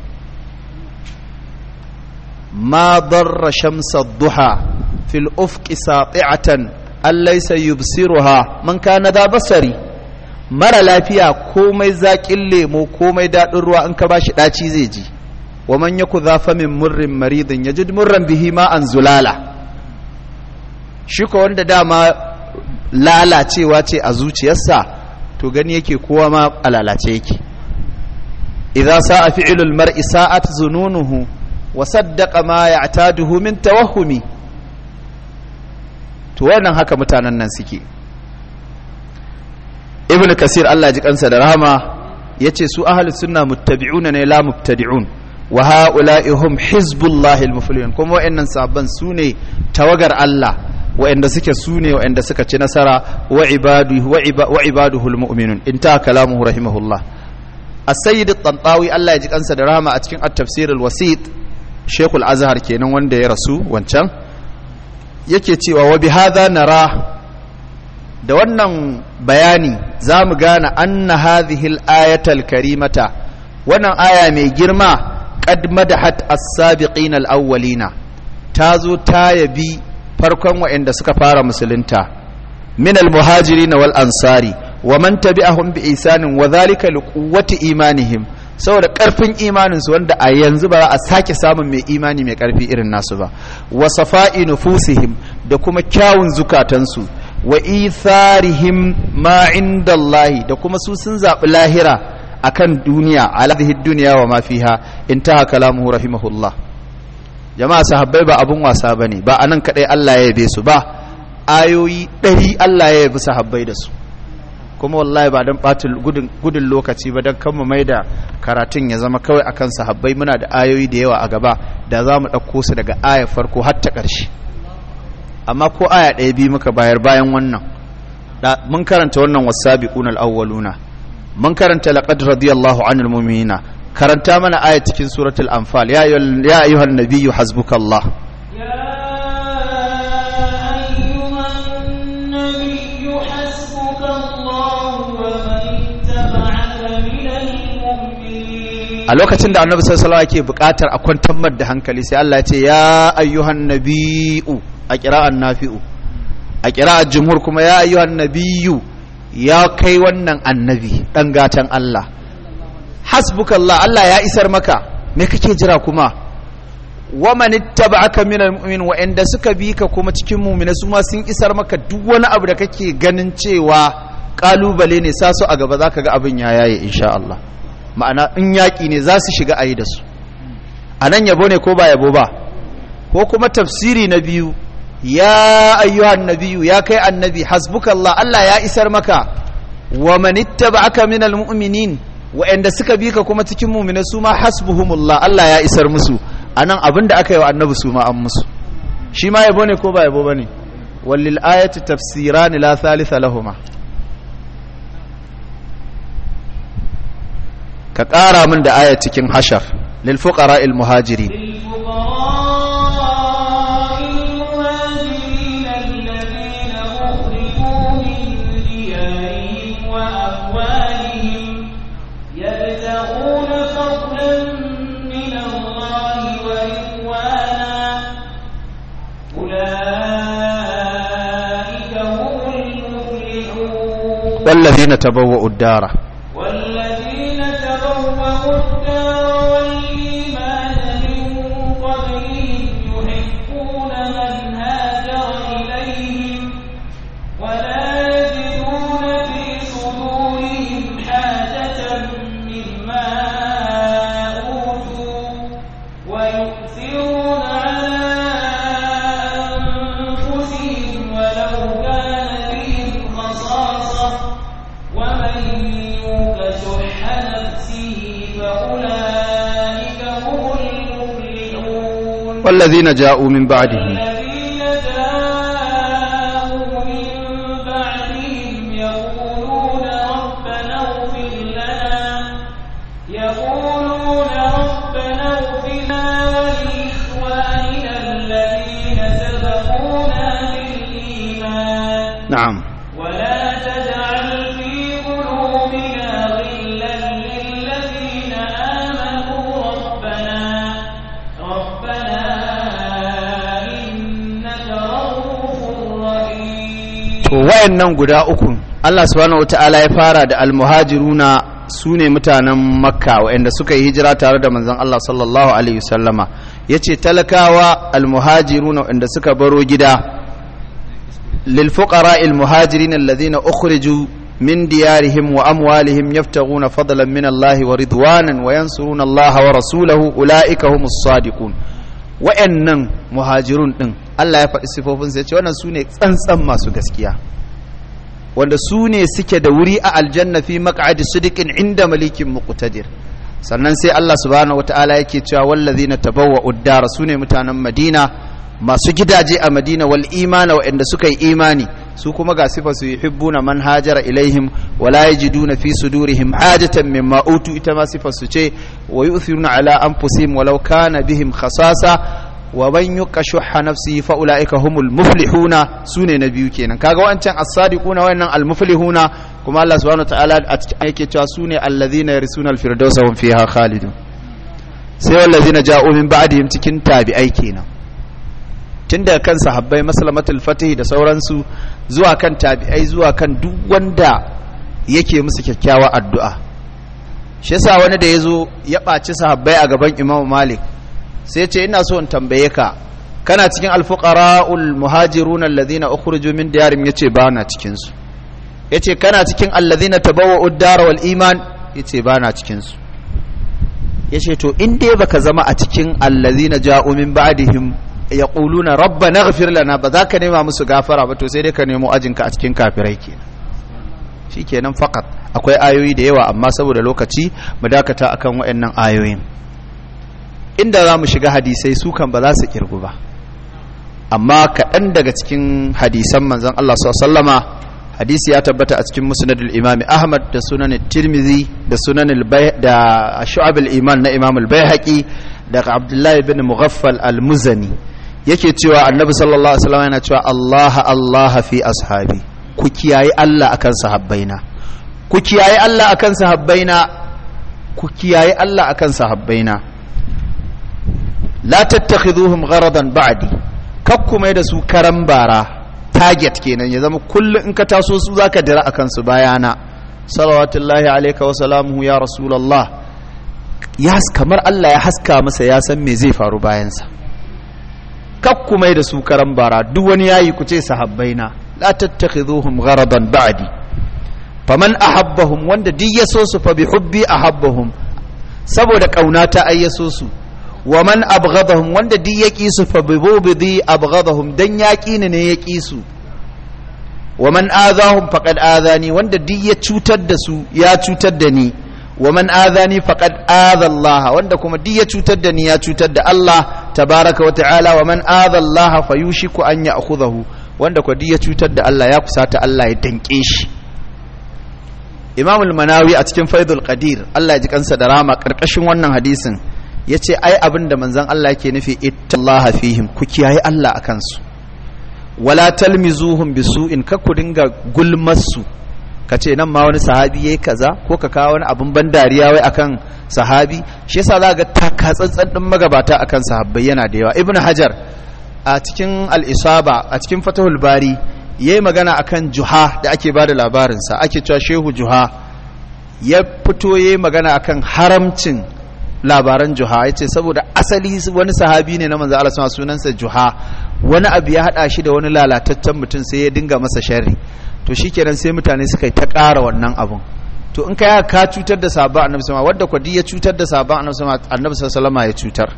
ma darra shamsa duha fil ufqi sati'atan allaysa yubsiruha man kana da basari mara lafiya komai zaƙin lemo komai daɗin ruwa in ka bashi ɗaci zai ji wa man yaku zafa min murrin maridin yajid murran bihi ma an zulala shi ko wanda dama lalacewa ce a zuciyarsa to gani yake kowa ma a lalace yake idza sa'a fi'lul mar'i sa'at zununuhu wa saddaqa ma ya'taduhu min tawahhumi to wannan haka mutanen nan suke ibnu kasir Allah ji kansa da rahama yace su ahlus sunna muttabi'una ne la mubtadi'un wa ha'ula'i hum hizbullahi al-muflihun kuma wa'annan sabban sune tawagar Allah wa'anda suke sune wa'anda suka ci nasara wa ibaduhu wa ibaduhu al-mu'minun inta kalamuhu rahimahullah as-sayyid at-tantawi Allah ya ji kansa da rahama a cikin at-tafsir al-wasit Sheikhul Azhar kenan wanda ya rasu wancan yake cewa wa bihadha nara da wannan bayani za mu gane anna hadhihi al-ayatal karimata wannan aya mai girma qad madahat as-sabiqin al-awwalina tazo ta yabi farkon waɗanda suka fara musulunta min al-muhajirin wal ansari wa man tabi'ahum bi isanin wa dhalika liquwwati imanihim saboda karfin imanin su wanda a yanzu ba za a sake samun mai imani mai karfi irin nasu ba wa safa'i nufusihim da kuma kyawun zukatansu wa itharihim ma inda Allah da kuma su sun zaɓi lahira akan duniya ala duniya wa ma fiha intaha kalamuhu rahimahullah jama'a sahabbai ba abun wasa bane ba anan kadai Allah ya yabe su ba ayoyi ɗari Allah ya yabi sahabbai da su kuma wallahi ba dan ɓatin gudun lokaci ba dan kan mai da karatun ya zama kawai akan sahabbai muna da ayoyi da yawa a gaba da za mu ɗauko su daga ayar farko har ta ƙarshe amma ko aya ɗaya biyu muka bayar bayan wannan mun karanta wannan wasabiquna al-awwaluna mun karanta laqad radiyallahu anil mu'minina karanta mana aya cikin suratul anfal ya ya ayyuhan nabiyyu hasbukallah يا أيها النبي حسبك الله ومن اتبعك من المؤمنين a lokacin da annabi sallallahu alaihi wasallam yake buƙatar a kwantar da hankali sai Allah ya ce ya ayyuhan nabiyyu a qira'an nafi'u a qira'ar jumhur kuma ya ayyuhan nabiyyu ya kai wannan annabi dan gatan Allah hasbukallah Allah ya isar maka me kake jira kuma wa man ittaba'aka minal mu'min wa inda suka bi ka kuma cikin mu'mina su ma sun isar maka duk wani abu da kake ganin cewa kalubale ne sa su a gaba zaka ga abin ya yaye insha Allah ma'ana in yaƙi ne za su shiga ayi da su anan yabo ne ko ba yabo ba ko kuma tafsiri na biyu ya ayyuhan nabiyyu ya kai annabi hasbukallah Allah ya isar maka wa man ittaba'aka minal mu'minin wa'anda suka bi ka kuma cikin mu'mina su ma hasbuhumullah Allah ya isar musu anan abin da aka yi wa annabi su ma an musu shi ma yabo ne ko ba yabo bane walil ayati tafsiran la thalitha lahuma ka ƙara min da aya cikin hashar lil fuqara al muhajirin للفقراء المهاجرين الذين أخرجوا من ديارهم وأموالهم يبتغون فضلا من الله ورضوانا أولئك هم المفلحون والذين تبوأوا الدار والذين تبوأوا الدار والإيمان من قبلهم يحبون من هاجر إليهم ولا يجدون في صدورهم حاجة مما أوتوا ويؤثرون على أنفسهم ولو كان بهم خصاصة ومن يوق شح نفسه فأولئك هم المفلحون والذين جاءوا من بعدهم الذين جاءوا من بعدهم يقولون ربنا اغفر لنا يقولون ربنا اغفر لنا ولإخواننا الذين سبقونا بالإيمان نعم ولا تجعل في قلوبنا غلا للذين آمنوا ربنا ربنا إنك رؤوف رحيم to wayannan guda uku Allah subhanahu wataala ya fara da almuhajiruna su ne mutanen makka wayanda suka yi hijira tare da manzon Allah sallallahu alaihi wasallama yace talakawa almuhajiruna wayanda suka baro gida lil fuqara almuhajirin alladhina ukhriju min diyarihim wa amwalihim yabtaghuna fadlan min Allah wa ridwanan wa yansuruna Allah wa rasulahu ulaika humus sadiqun wayannan muhajirun din Allah ya faɗi sifofinsa ya ce wannan su ne tsantsan masu gaskiya wanda su ne suke da wuri a aljanna fi maq'adi sidiqin inda malikin muqtadir sannan sai Allah subhanahu wataala yake cewa wallazina tabawwa'u ad-dara sune mutanen Madina masu gidaje a Madina wal imana waɗanda suka yi imani su kuma ga sifa su yuhibbuna man hajara ilaihim wa la yajiduna fi sudurihim hajatan mimma utu ita ma sifa su ce wa yu'thiruna ala anfusihim walau kana bihim khasasa wa man yuqashuha nafsihi fa ulaika humul muflihuna sune na biyu kenan kaga wancan as-sadiquna wannan al-muflihuna kuma Allah subhanahu wa ta'ala a cikin yake cewa sune allazina yarisuna al-firdausa hum fiha khalidun sai wallazina ja'u min ba'dihim cikin tabi'ai kenan tun daga kan sahabbai maslamatul fatih da sauransu zuwa kan tabi'ai zuwa kan duk wanda yake musu kyakkyawa addu'a shi yasa wani da yazo ya ɓaci sahabbai a gaban Imam Malik sai ce ina so in tambaye ka kana cikin alfuqara'ul muhajirun alladhina ukhrijoo min diyarihim yace ba na cikin su yace kana cikin alladhina tabawwa'u ad-dar wal iman yace ba na cikin su yace to in dai baka zama a cikin alladhina ja'u min ba'dihim yaquluna rabbana ighfir lana ba za ka nema musu gafara ba to sai dai ka nemo ajinka a cikin kafirai kenan shikenan fakat akwai ayoyi da yawa amma saboda lokaci mu dakata akan waɗannan ayoyin inda za mu shiga hadisai su kan ba za su kirgu ba amma kaɗan daga cikin hadisan manzon Allah sallama hadisi ya tabbata a cikin musnadul imami ahmad da sunan tirmizi da sunan da shu'ab iman na imam al-baihaqi daga abdullahi bin mughaffal al-muzani yake cewa annabi sallallahu alaihi wasallam yana cewa Allah Allah fi ashabi ku kiyaye Allah akan sahabbaina ku kiyaye Allah akan sahabbaina ku kiyaye Allah akan sahabbaina la tattakhiduhum gharadan ba'di kakku mai da su karan bara target kenan ya zama kullum in ka taso su zaka dira akan su bayana salawatullahi alayka wa salamuhu ya rasulullah ya kamar Allah ya haska masa ya san me zai faru bayansa kakku mai da su karan bara duk wani yayi ku ce sahabbaina la tattakhiduhum gharadan ba'di faman ahabbahum wanda duk ya so su fa bi hubbi ahabbahum saboda kauna ta ayyaso su wa man abghadahum wanda duk ya kisu fa bi bubidi abghadahum dan ya kini ne ya kisu wa man azahum faqad azani wanda duk ya cutar da su ya cutar da ni wa man azani faqad aza Allah wanda kuma duk ya cutar da ni ya cutar da Allah tabaraka wa ta'ala wa man aza Allah fayushiku an ya'khudhahu wanda ko duk ya cutar da Allah ya kusata Allah ya danke shi Imam al-Manawi a cikin Faidul Qadir Allah ya ji kansa da rama karkashin wannan hadisin yace ai abinda manzon Allah yake nufi ittallaha fihim ku kiyaye Allah akan su wala talmizuhum bisu'in ka ku dinga gulmarsu ka ce nan ma wani sahabi yayi kaza ko ka kawo wani abin ban dariya wai akan sahabi shi yasa za ga takatsantsan din magabata akan sahabbai yana da yawa ibnu hajar a cikin al-isaba a cikin fatahul bari yayi magana akan juha da ake bada labarin sa ake cewa shehu juha ya fito yayi magana akan haramcin labaran juha yace saboda asali wani sahabi ne na manzo Allah sunansa juha wani abu ya hada shi da wani lalataccen mutum sai ya dinga masa sharri to shikenan sai mutane suka yi ta ƙara wannan abun to in kai ka cutar da sabon annabi sama wadda kwadi ya cutar da sabon annabi sama annabi sallama ya cutar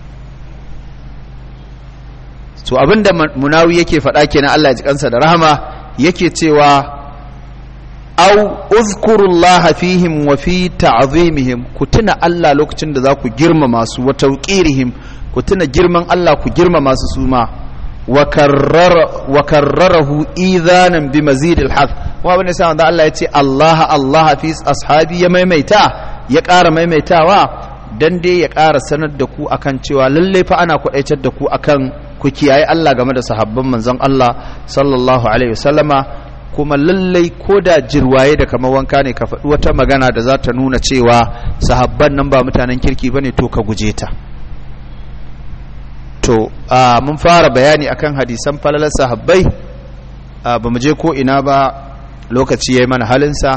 to abinda munawi yake faɗa kenan Allah ya ji kansa da rahama yake cewa au uzkurullaha fihim wa fi ta'zimihim ku tuna Allah lokacin da za ku girmama su wa tawqirihim ku tuna girman Allah ku girmama su suma wa karrarahu idhanan bi mazidil hath kuma abin da sa wanda Allah ya ce Allah Allah fi ashabi ya maimaita ya ƙara maimaitawa dan dai ya ƙara sanar da ku akan cewa lalle fa ana kwadaitar da ku akan ku kiyaye Allah game da sahabban manzon Allah sallallahu alaihi wasallama kuma lallai ko da jirwaye da kamar wanka ne ka faɗi wata magana da za ta nuna cewa sahabban nan ba mutanen kirki bane to ka guje ta to mun fara bayani akan hadisan falalar sahabbai ba mu je ko ina ba lokaci ya yi mana halinsa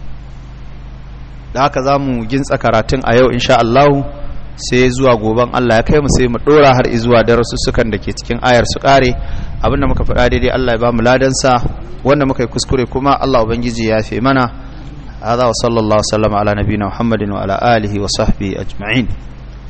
da haka za mu gintsa karatun a yau insha Allah sai zuwa goben Allah ya kai mu sai mu dora har izuwa darussukan da ke cikin ayar su kare abinda muka faɗa daidai Allah ya ba mu ladansa wanda muka yi kuskure kuma Allah ubangiji ya fi mana هذا وصلى الله وسلم على نبينا محمد وعلى آله وصحبه أجمعين